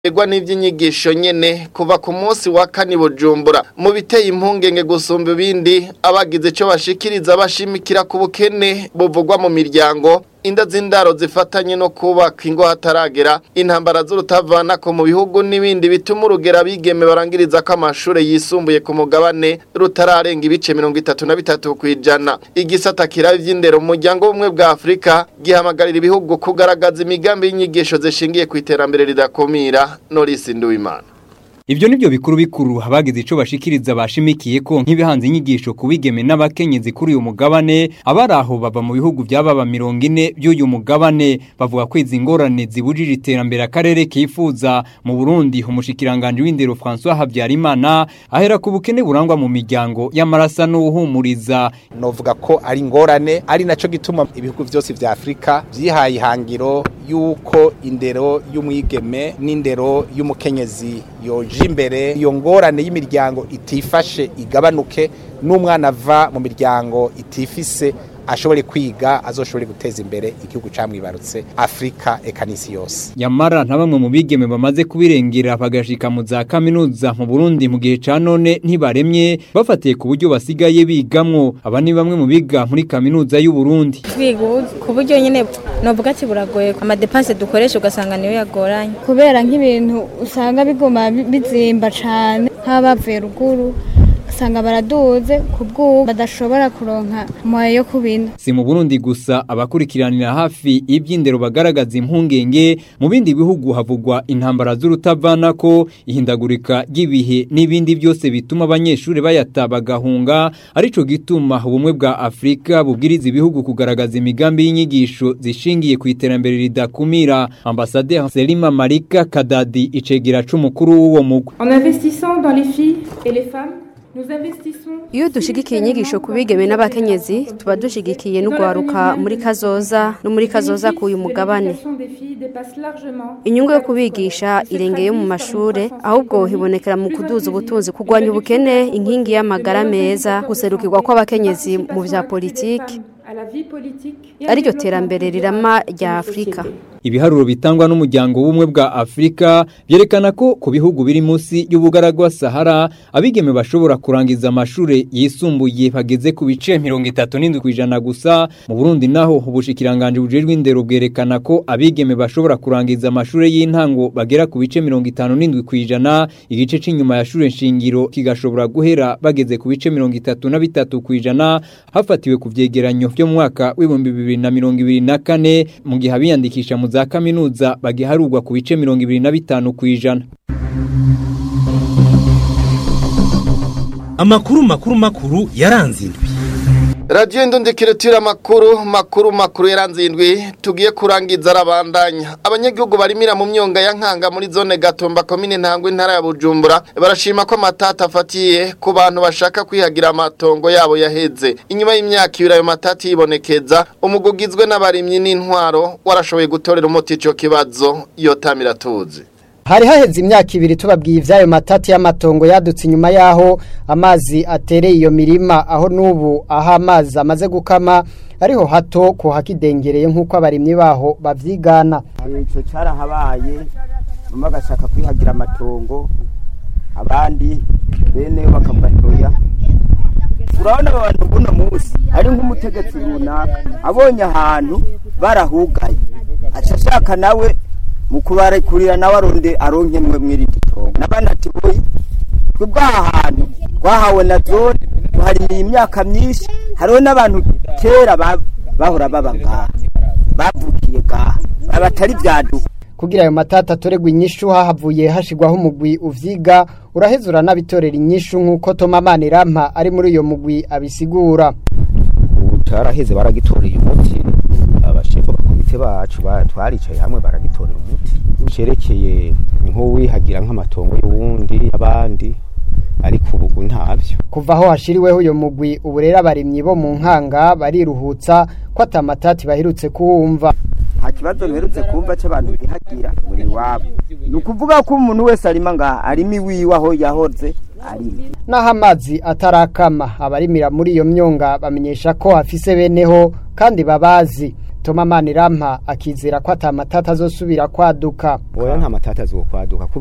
Egwa n'ivy'inyigisho nyene kuva ku munsi wa kane Bujumbura mu biteye impungenge gusumba ibindi abagize ico bashikiriza bashimikira ku bukene buvugwa mu miryango inda z'indaro zifatanye no kubaka ingo hataragera intambara z'urutavanako mu bihugu n'ibindi bituma urugera bigeme barangiriza ko amashure yisumbuye ku mugabane rutararenga ibice mirongo itatu na bitatu kw'ijana igisata kiraba ivy'indero mu muryango w'ubumwe bwa afurika gihamagarira ibihugu kugaragaza imigambi y'inyigisho zishingiye ku iterambere ridakumira norisi nduwimana Ibyo nibyo bikuru bikuru abagize ico bashikiriza bashimikiye ko nk'ibihanze inyigisho kubigeme n'abakenyezi kuri uyu mugabane abaraho bava mu bihugu byababa 40 by'uyu mugabane bavuga ko izi ngorane zibujije iterambere akarere kifuza mu Burundi umushikiranganje w'indero François Habyarimana ahera ku bukene burangwa mu miryango y'amarasa n'uhumuriza novuga ko ari ngorane ari naco gituma ibihugu byose vya Afrika vyihaye ihangiro yuko indero y'umwigeme n'indero y'umukenyezi yoje imbere iyo ngorane y'imiryango itifashe igabanuke n'umwana ava mu miryango itifise ashobore kwiga azoshobore guteza imbere igihugu camwibarutse Afrika eka n'isi yose Yamara nta bamwe mu bigeme bamaze kubirengera bagashika mu za kaminuza mu Burundi mu gihe ca none ntibaremye bafatiye ku buryo basigaye bigamwo aba ni bamwe mu biga muri kaminuza y'u Burundi kwiga ku buryo nyine novuga ati buragoye amadepanse dukoresha ugasanga niyo yagoranye kubera nk'ibintu usanga biguma bizimba cane nk'abavuye ruguru usanga baraduze ku bw'ubu badashobora kuronka moyo yo kubina si mu Burundi gusa abakurikiranira hafi iby'indero bagaragaza impungenge mu bindi bihugu havugwa intambara z'urutavanako ihindagurika ry'ibihe n'ibindi byose bituma abanyeshuri bayata bagahunga arico gituma ubumwe bwa Afrika bubwiriza ibihugu kugaragaza imigambi y'inyigisho zishingiye ku iterambere ridakumira ambassadeur Selima Marika Kadadi icegera c'umukuru w'uwo mugwi En investissant dans les filles et les femmes iyo dushigikiye inyigisho ku bigeme n'abakenyezi tuba dushigikiye n'ugwaruka muri kazoza no muri kazoza k'uyu mugabane inyungu yo kubigisha irengeye mu mashure ahubwo hibonekera mu kuduza ubutunzi kurwanya ubukene inkingi y'amagara meza guserukirwa kw'abakenyezi mu vya politiki ariryo terambere rirama rya afurika ibiharuro bitangwa n'umuryango w'ubumwe bwa Afrika byerekana ko ku bihugu biri munsi y'ubugaragwa Sahara abigeme bashobora kurangiza amashure yisumbuye bageze ku bice 37% gusa mu Burundi naho ubushikiranganje bujejwe indero bwerekana ko abigeme bashobora kurangiza amashure y'intango bagera ku bice 57% igice c'inyuma ya shure nshingiro kigashobora guhera bageze ku bice 33% hafatiwe ku vyegeranyo byo mu mwaka w'ibihumbi bibiri na mirongo ibiri na kane mu gihe abiyandikisha mu za kaminuza bagiharurwa ku bice mirongo ibiri na bitanu ku ijana amakuru makuru makuru yaranze indwi radiyo indundikiro amakuru makuru makuru yaranze indwi tugiye kurangiza arabandanya abanyagihugu barimira mu myonga ya nkanga muri zone gatumba komine ntangwa intara ya bujumbura barashima ko amatata afatiye ku bantu bashaka kwihagira amatongo yabo yaheze inyuma y'imyaka ibiri ayo matata yibonekeza umugugizwe n'abarimyi n'intwaro warashoboye gutorera umuti icyo kibazo iyo tamira tuzi hari haheze imyaka ibiri tubabwiye iby'ayo matati y'amatongo yadutse inyuma y'aho amazi atereye iyo mirima aho n'ubu aho amazi amaze gukama ariho hato ko hakidengereye nk'uko abarimyi baho babyigana icyo cyarahabaye bamwe bagashaka kwihagira amatongo abandi bene bakabatoya urabona abantu buno munsi ari nk'umutegetsi runaka abonye ahantu barahugaye aca ashaka nawe mu kubarekurira nawe aronde aronke mwe mwirindi tongo nabana ati boyi twe bwaha hantu twahawe na zone tuharimiye imyaka myinshi hariho n'abantu kera bahora baba ngaha bavukiye ngaha abatari vyaduka kugira ayo matata atoregwa inyishu hahavuye hashigwaho umugwi uvyiga uraheza uranabitorera inyishu nk'uko Toma Manirampa ari muri uyo mugwi abisigura ubu caraheze baragitoreye umuti abashefu bakomite bacu twaricaye hamwe baragitorera umuti cerekeye nk'uwihagira nk'amatongo y'uwundi abandi ariko ubu ntabyo kuva aho hashiriweho uyo mugwi ubu rero abarimyi bo mu nkanga bariruhutsa ko atamatati bahirutse kuwumva nta kibazo mperutse kumva cy'abantu bihagira muri wabo ni ukuvuga ko umuntu wese arima ngaha arimo iwiwe aho yahoze arima naho amazi atarakama abarimira muri iyo myonga bamenyesha ko hafise beneho kandi babazi Toma Manirampa akizera ko atamatata azosubira kwaduka oya nta matata azokwaduka